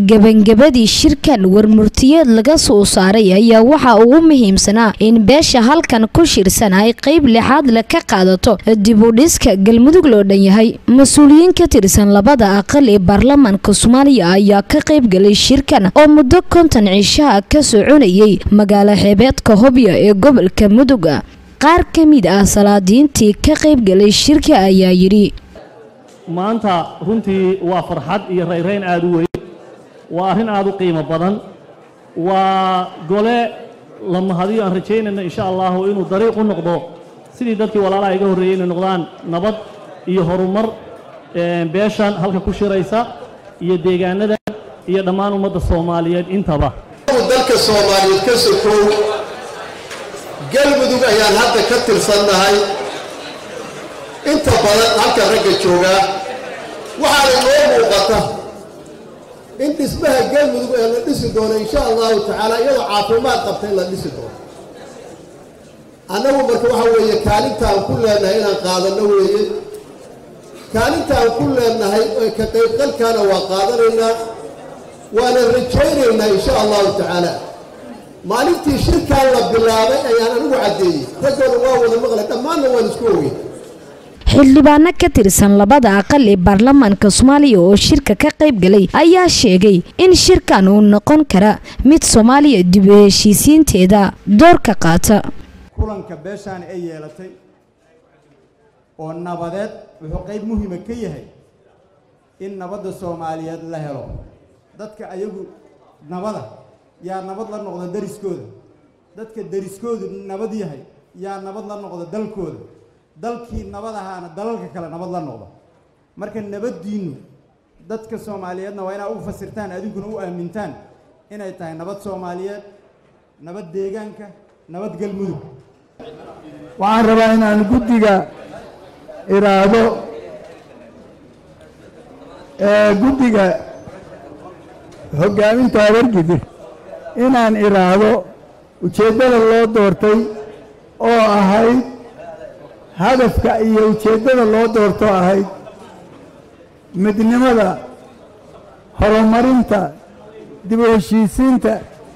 gebangabadii shirkan warmurtiyeed laga soo saaray ayaa waxaa ugu muhiimsanaa in beesha halkan ku shirsan ay qeyb lixaad le ka qaadato dib u dhiska galmudug loo dhan yahay mas-uuliyiin ka tirsan labada aqal ee baarlamaanka soomaaliya ayaa ka qayb galay shirkan oo muddo konton cishaha ka soconayay magaalo xeebeedka hobyo ee gobolka mudug qaar ka mid ah salaadiintii ka qayb galay shirka ayaa yidhi maanta runtii waa farxad iyo rayrayn aad u weyn waa arrin aad u qiimo badan waa gole la mahadiyo aan rajaynayno insha allahu inuu dariiq u noqdo sidii dadkii walaalaha iga horreeyey inay noqdaan nabad iyo horumar beeshan halka ku shiraysa iyo deegaanada iyo dhammaan ummadda soomaaliyeed intaba dalka soomaaliyeed ka sokow galmudug ayaan hadda ka tirsannahay inta badan halka ragga joogaa waxaana inoo muuqata in dhismaha galmudug ee la dhisi doono insha allahu tacaala iyadoo caafimaad qabta in la dhisi doono annagu marka waxa weeye kaalintaan ku leenahay inaan qaadanno weeye kaalintaan ku leenahay ka qaybqalkaana waa qaadanaynaa waana rajaynaynaa insha allahu tacaala maalintii shirkaan la bilaabay ayaan anigu caddeeyey raggoona waa wada maqlay dhammaanna waan isku ogey xildhibaano ka tirsan labada aqal ee baarlamaanka soomaaliya oo shirka ka qayb galay ayaa sheegay in shirkan uu noqon kara mid soomaaliya dib u heshiisiinteeda door ka qaata kulanka beeshaani ay yeelatay oo nabadeed wuxuu qayb muhiima ka yahay in nabadda soomaaliyeed la helo dadka ayagu nabada yaa nabad la noqda dariskooda dadka dariskoodu nabad yahay yaa nabad la noqda dalkooda dalkii nabad ahaana dalalka kale nabad la noqda marka nabaddiinnu dadka soomaaliyeedna waa inaa u fasirtaan adinkuna u aamintaan inay tahay nabad soomaaliyeed nabad deegaanka nabad galmudug waxaan rabaa inaan guddiga iraado guddiga hoggaaminta habargidir inaan iraahdo ujeeddada loo doortay oo ahayd hadafka iyo ujeeddada loo doorto ahayd midnimada horumarinta dib u heshiisiinta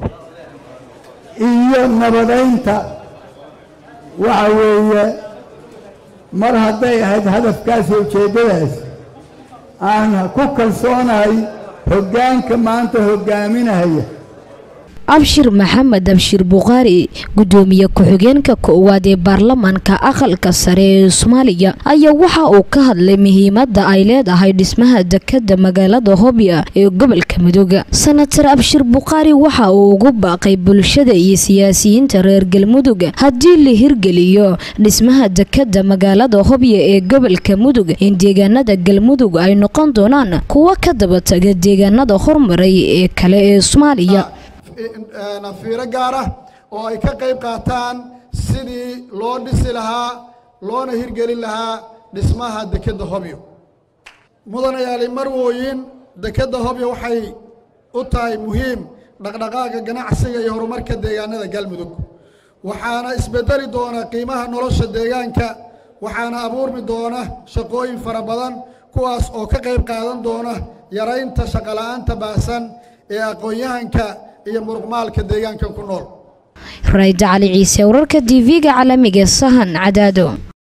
iyo nabadaynta waxa weeye mar hadday ahayd hadafkaas iyo ujeeddadaas aan ku kalsoonahay hoggaanka maanta hoggaaminahaya abshir maxamed abshir bukhaari guddoomiye ku-xigeenka koowaad ee baarlamaanka aqalka sare ee soomaaliya ayaa waxa uu ka hadlay muhiimadda ay leedahay dhismaha dekadda magaalada hobya ee gobolka mudug senatar abshir bukhaari waxa uu ugu baaqay bulshada iyo siyaasiyiinta reer galmudug haddii la hirgeliyo dhismaha dekadda magaalada hobya ee gobolka mudug in deegaanada galmudug ay noqon doonaan kuwo ka daba taga deegaanada hormaray ee kale ee soomaaliya fiiro gaar ah oo ay ka qayb qaataan sidii loo dhisi lahaa loona hirgelin lahaa dhismaha dekedda hobyo mudanayaali marwooyin dekedda hobyo waxay u tahay muhiim dhaqdhaqaaga ganacsiga iyo horumarka deegaanada galmudug waxaana isbedeli doona qiimaha nolosha deegaanka waxaana abuurmi doona shaqooyin fara badan kuwaas oo ka qayb qaadan doona yaraynta shaqola'aanta baahsan ee aqoon-yahanka iyo muruqmaalka deegaanka ku nool rayda cali ciise wararka tv-ga caalamiga sahan cadaado